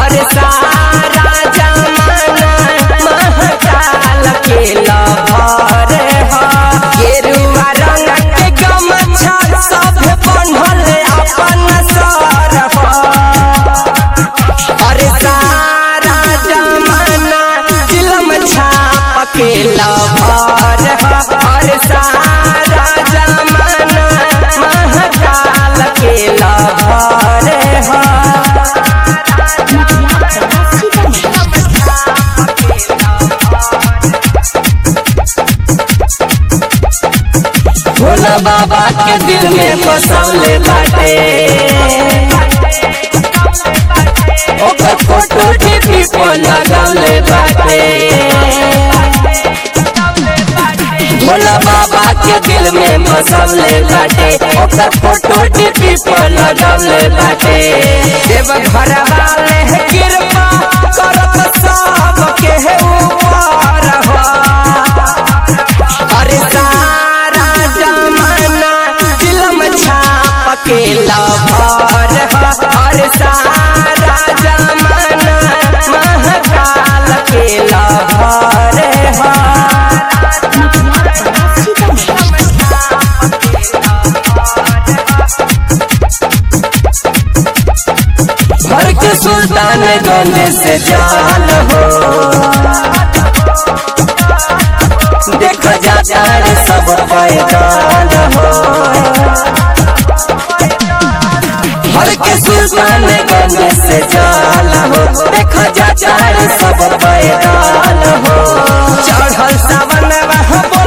और सारा जमाना महाकाल के लभर ह गेरुआ रंग के गमछा सब बंधल अपन सर और सारा जमाना फिल्म छाप के लभर ह और सारा जमाना महाकाल के लभर ह भोला बाबा के दिल में बसौले बाटे ओकर फोटो टीवी पर लगौले बाटे भोला बाबा के दिल में बसौले बाटे ओकर फोटो टीवी पर लगौले बाटे देव घर वाले कृपा करत सब के ऊपर हो अरे सारा जमाना फिल्म छाप के लभर ह अरे सारा जमाना महाकाल के लभर ह घर के सुल्तान गंज से जान हो देख जाता रे सब पैदान हो हर के सुल्तान गंज से जान हो देख जाता रे सब पैदान हो चढ़ल सावन वह